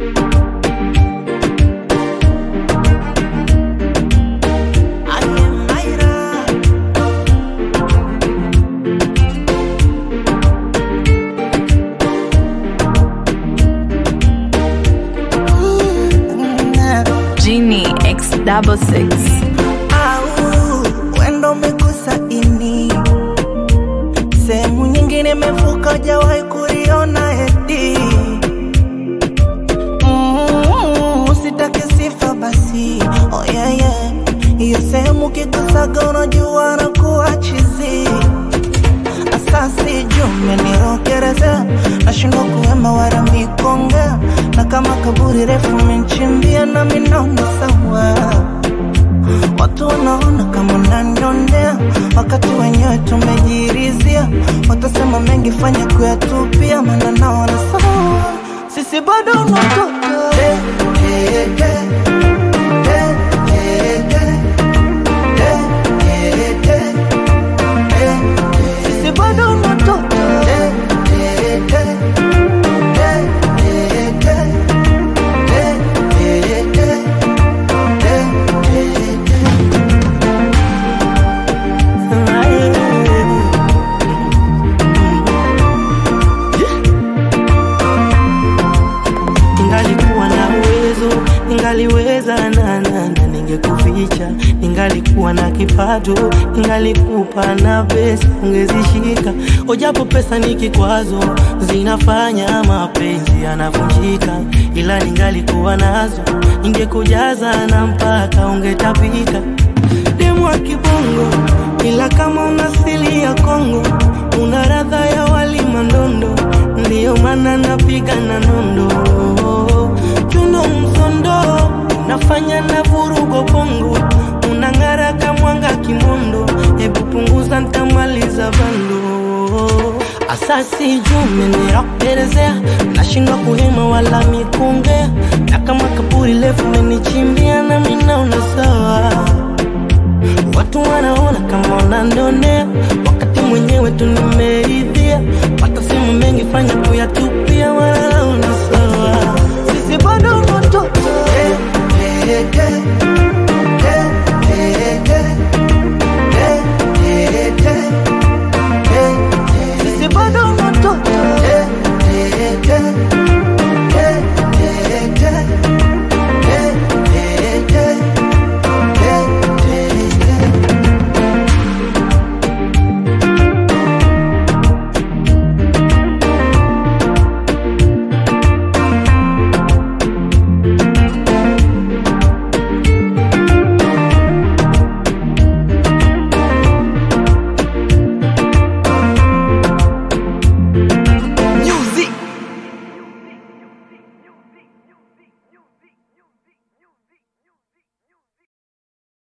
Genie X double six. au wendo umegusa ini sehemu nyingine imevuka hujawahi kuliona eti Mm, usitake sifa basi oh yeah, yeah. hiyo sehemu kigusaga unajua na kuwa chizi asasi jume nirokereza nashindwa kuwema wala mikongea na kama kaburi refu menchimbia na minaona sawa Watu wanaona kama unaniondea, wakati wenyewe tumejirizia. Watasema mengi, fanya kuyatupia, maana naona sawa, sisi bado unatoka Eh, eh, eh, eh, eh, eh, eh, eh, eh, sisi bado unatoka Eh, eh, eh, eh, eh, eh, eh, eh, eh, eh, eh. Ningalikuwa na uwezo, ningaliweza na na na ningekuficha. Ningalikuwa na kipato, ningalikupa na pesa ungezishika. Ojapo pesa ni kikwazo, zinafanya mapenzi yanavunjika, ila ningalikuwa nazo, ningekujaza na mpaka ungetapika. Demu wa kibongo, ila kama una asili ya Kongo, una radha ya wali mandondo, ndiyo maana napiga na nondo chuno msondo, nafanya na vurugo bongo, unang'ara kamwanga kimondo, hebu punguza ntamaliza bando asasi jume nirakuelezea, nashindwa kuhema wala mikongea, na kama kaburi lefu menichimbia na minaona sawa Watu wanaona kama unanionea, wakati mwenyewe tu nimeridhia. Pata simu mengi, fanya kuyatupia, wala una